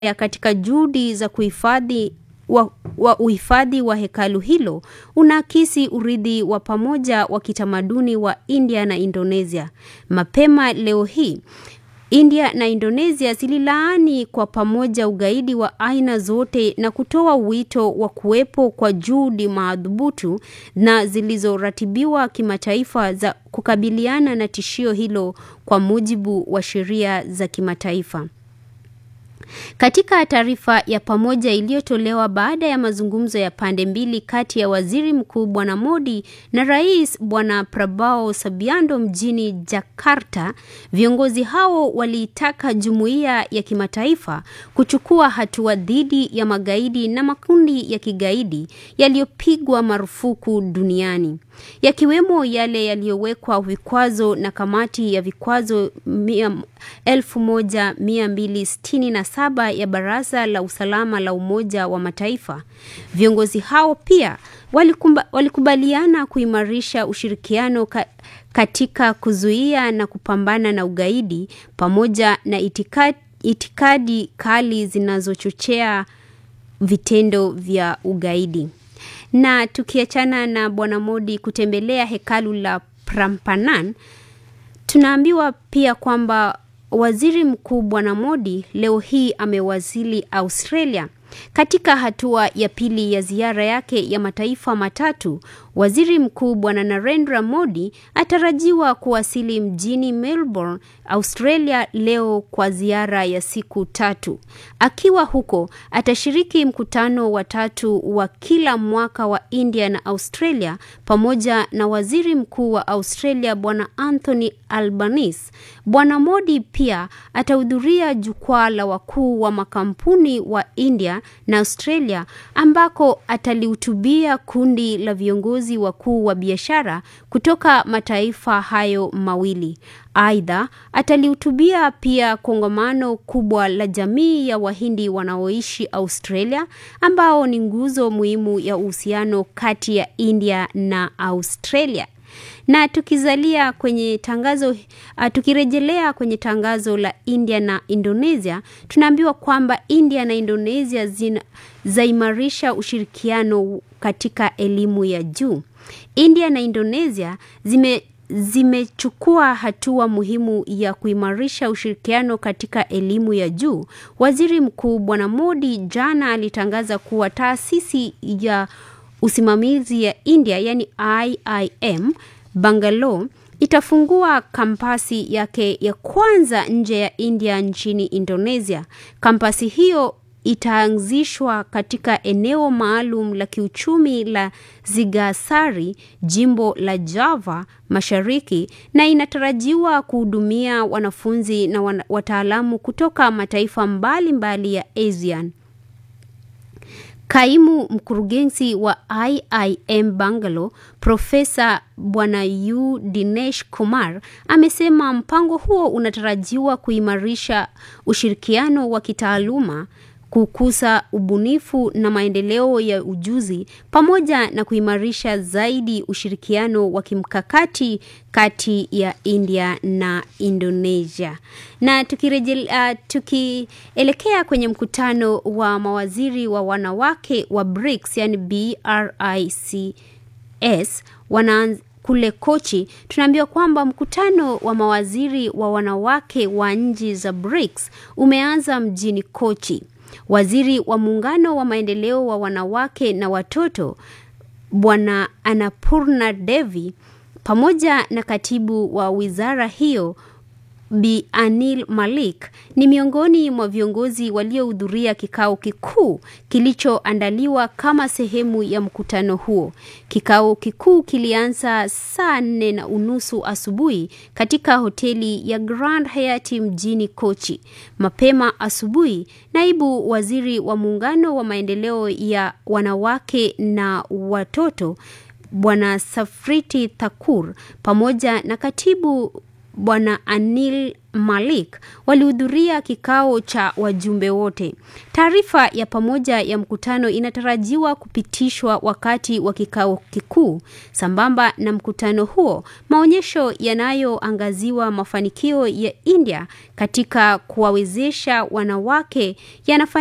ya katika juhudi za kuhifadhi wa, wa uhifadhi wa hekalu hilo unaakisi urithi wa pamoja wa kitamaduni wa India na Indonesia. Mapema leo hii India na Indonesia zililaani kwa pamoja ugaidi wa aina zote na kutoa wito wa kuwepo kwa juhudi madhubutu na zilizoratibiwa kimataifa za kukabiliana na tishio hilo kwa mujibu wa sheria za kimataifa. Katika taarifa ya pamoja iliyotolewa baada ya mazungumzo ya pande mbili kati ya Waziri Mkuu Bwana Modi na Rais Bwana Prabowo Subianto mjini Jakarta, viongozi hao waliitaka jumuiya ya kimataifa kuchukua hatua dhidi ya magaidi na makundi ya kigaidi yaliyopigwa marufuku duniani yakiwemo yale yaliyowekwa vikwazo na kamati ya vikwazo 1267 ya Baraza la Usalama la Umoja wa Mataifa. Viongozi hao pia walikumba, walikubaliana kuimarisha ushirikiano ka, katika kuzuia na kupambana na ugaidi pamoja na itikadi, itikadi kali zinazochochea vitendo vya ugaidi. Na tukiachana na Bwana Modi kutembelea hekalu la Prambanan, tunaambiwa pia kwamba Waziri Mkuu Bwana Modi leo hii amewasili Australia. Katika hatua ya pili ya ziara yake ya mataifa matatu, Waziri Mkuu Bwana Narendra Modi atarajiwa kuwasili mjini Melbourne, Australia leo kwa ziara ya siku tatu. Akiwa huko, atashiriki mkutano wa tatu wa kila mwaka wa India na Australia pamoja na Waziri Mkuu wa Australia Bwana Anthony Albanese. Bwana Modi pia atahudhuria jukwaa la wakuu wa makampuni wa India na Australia ambako atalihutubia kundi la viongozi wakuu wa biashara kutoka mataifa hayo mawili. Aidha, atalihutubia pia kongamano kubwa la jamii ya Wahindi wanaoishi Australia ambao ni nguzo muhimu ya uhusiano kati ya India na Australia na tukizalia kwenye tangazo uh, tukirejelea kwenye tangazo la India na Indonesia, tunaambiwa kwamba India na Indonesia zina, zaimarisha ushirikiano katika elimu ya juu. India na Indonesia zime zimechukua hatua muhimu ya kuimarisha ushirikiano katika elimu ya juu. Waziri Mkuu Bwana Modi jana alitangaza kuwa taasisi ya usimamizi ya India yani IIM Bangalore itafungua kampasi yake ya kwanza nje ya India nchini Indonesia. Kampasi hiyo itaanzishwa katika eneo maalum la kiuchumi la Zigasari, jimbo la Java Mashariki, na inatarajiwa kuhudumia wanafunzi na wataalamu kutoka mataifa mbalimbali mbali ya ASEAN. Kaimu mkurugenzi wa IIM Bangalore, Profesa Bwana U Dinesh Kumar amesema mpango huo unatarajiwa kuimarisha ushirikiano wa kitaaluma kukuza ubunifu na maendeleo ya ujuzi pamoja na kuimarisha zaidi ushirikiano wa kimkakati kati ya India na Indonesia. Na tukirejelea, uh, tukielekea kwenye mkutano wa mawaziri wa wanawake wa BRICS, yani BRICS wana kule Kochi, tunaambiwa kwamba mkutano wa mawaziri wa wanawake wa nchi za BRICS umeanza mjini Kochi. Waziri wa muungano wa maendeleo wa wanawake na watoto Bwana Annapurna Devi pamoja na katibu wa wizara hiyo Bi Anil Malik ni miongoni mwa viongozi waliohudhuria kikao kikuu kilichoandaliwa kama sehemu ya mkutano huo. Kikao kikuu kilianza saa nne na unusu asubuhi katika hoteli ya Grand Hyatt mjini Kochi. Mapema asubuhi, naibu waziri wa muungano wa maendeleo ya wanawake na watoto Bwana Safriti Thakur pamoja na katibu Bwana Anil Malik walihudhuria kikao cha wajumbe wote. Taarifa ya pamoja ya mkutano inatarajiwa kupitishwa wakati wa kikao kikuu. Sambamba na mkutano huo, maonyesho yanayoangaziwa mafanikio ya India katika kuwawezesha wanawake yanafanyika